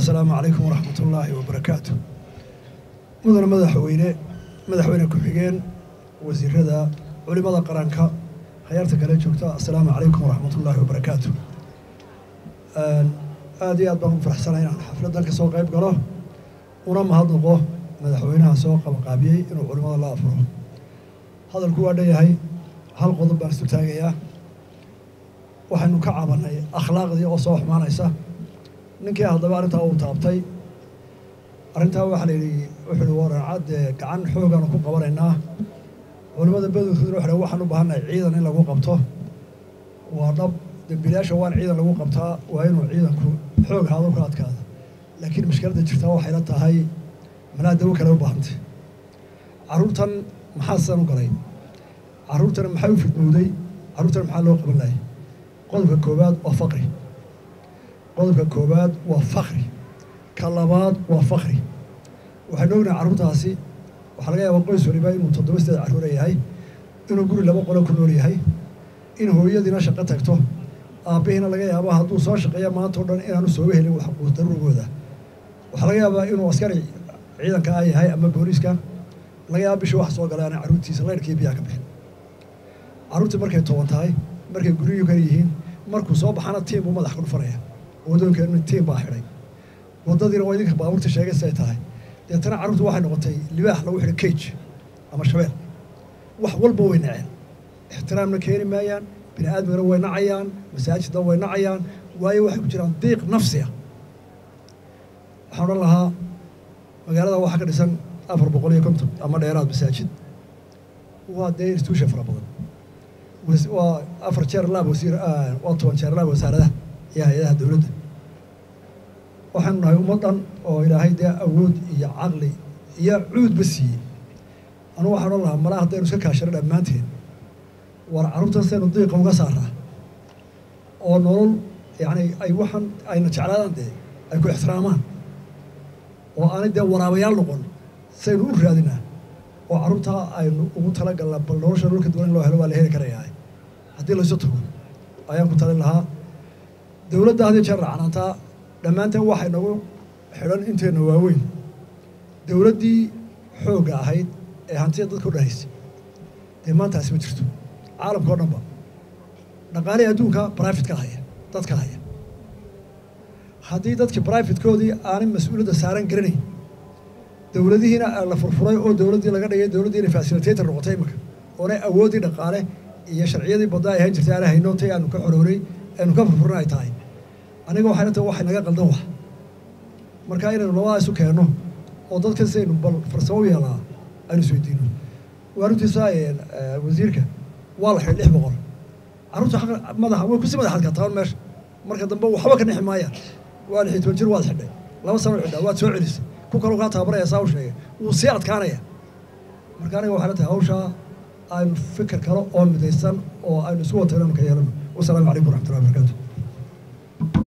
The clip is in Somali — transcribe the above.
asalaamu calaykum waraxmat ullaahi wabarakaatu mudane madaxweyne madaxweyne ku-xigeen wasiirada culimada qaranka hayaarta kale joogta assalaamu calaykum waraxmat ullaahi wabarakaatu aada iyo aad baan u faraxsanay inaan xafladdan ka soo qayb galo una mahadnaqo madaxweynaha soo qabaqaabiyey inuu culimada la afuro hadalku waa dhanyahay hal qodob baan isu taagayaa waxaynu ka cabanay akhlaaqdii oo soo xumaanaysa ninkii haddaba arrintaa uu taabtay arrintaa waxaa la yidhi wuxuu ihi waraacadde gacan xoogaanu ku qabanaynaa culimmada badankooduna waxay waxaan u baahannahay ciidan in lagu qabto waa dhab dembiilayaasha waan ciidan lagu qabtaa waa inuu ciidanku xoog haado ka adkaada laakiin mashkiladda jirtaa waxayla tahay malaa dawo kale u baahantay carruurtan maxaa sidan u galay carruurtana maxaa u fidmowday carruurtana maxaa loo qaban lahay qodobka koowaad waa faqri qodobka koowaad waa fakri ka labaad waa fakri waxaynu ognahay carruurtaasi waxaa laga yaabaa qoys waliba inuu toddoba sideed carruura yahay inuu guri laba qolo ku nool yahay in hooyadiina shaqo tagto aabbihiina laga yaaba hadduu soo shaqeeya maanta o dhan inaanu sooga helin waxquus daruurigooda waxaa laga yaabaa inuu askari ciidanka a yahay ama booliiska laga yaaba bishii wax soo galay ana carruurtiisa layrkii biyaa ka bixin carruurtii markay toban tahay markay guryihi kale yihiin markuu soo baxana tiim buu madax ku dhufanaya wadoonkeenuna tiim baa xidhay waddadiina waa idinka baabuurta sheegay siday tahay deetana carruurtu waxay noqotay libaax lagu xidhay cage ama shabeel wax walba way naceen ixtiraamna keeni maayaan bini aadmigana way nacayaan masaajidna way nacayaan waayo waxay ku jiraan diiq nafsiya waxaan odhan lahaa magaalada waxaa ka dhisan afar boqol iyo konton ama dheeraad masaajid waa dee institution fara badan waa afar jeer laab wasiir waa toban jeer laab wasaaradaha iyo hay-adaha dowladda waxaanu nahay ummad dhan oo ilaahay dee awood iyo caqli iyo cuudba siiyey anugu waxaan odhan lahaa malaa haddaynu iska kaashano dhammaanteen war carruurtan saynu diiqa uga saaraa oo nolol yacni ay waxaan ayna jeclaadaan dee ay ku ixtiraamaan oo aanay dee waraabayaal noqon saynu u raadinaa oo carruurtaa aynu ugu talagalna bal nolosha dhulka duwan in loo helo waa la heli karayaa haddii laysu tago ayaan ku talin lahaa dowladda haddii jeer racnaantaa dhammaanteen waxay nagu xidhan inteenna waaweyn dowladdii xoogga ahayd ee hantida dadka u dhanaysay dee maantaasi ma jirto caalamka o dhanba dhaqaalihii adduunka brifatka haya dadka haya haddii dadkii brifitkoodii aanay mas-uuliyadda saaran garanayn dowladihiina la furfuray oo dowladdii laga dhigay dowladdiina fasilitator noqotay imika oonay awooddii dhaqaale iyo sharciyadii badda ay ahaan jirtay aana hayno tay aanu ka xorooray aynu ka furfurin ay tahay aniga waxay la tahay waxay naga qaldan wax marka inaynu labadaa isu keenno oo dadka sidaynu bal farsamo u yeelaa aynu isweydiino waaruntiisa wasiirka waa la xidhay lix boqol carruurta xaq madaxa way kusi madaxaad kartaa meesha marka dambe waxba ka nixi maayaan waa lixii toban jir waad xidhay laba sano xidhaa waad soo celisay ku kaloo kaa tababaraya saa u sheegay wuu sii adkaanaya marka aniga waxay la tahay hawshaa aynu fikir kale oo midaysan oo aynu isu wata inaynu ka yeelano wasalaamu calaykum waraxmatullahi wabarakatu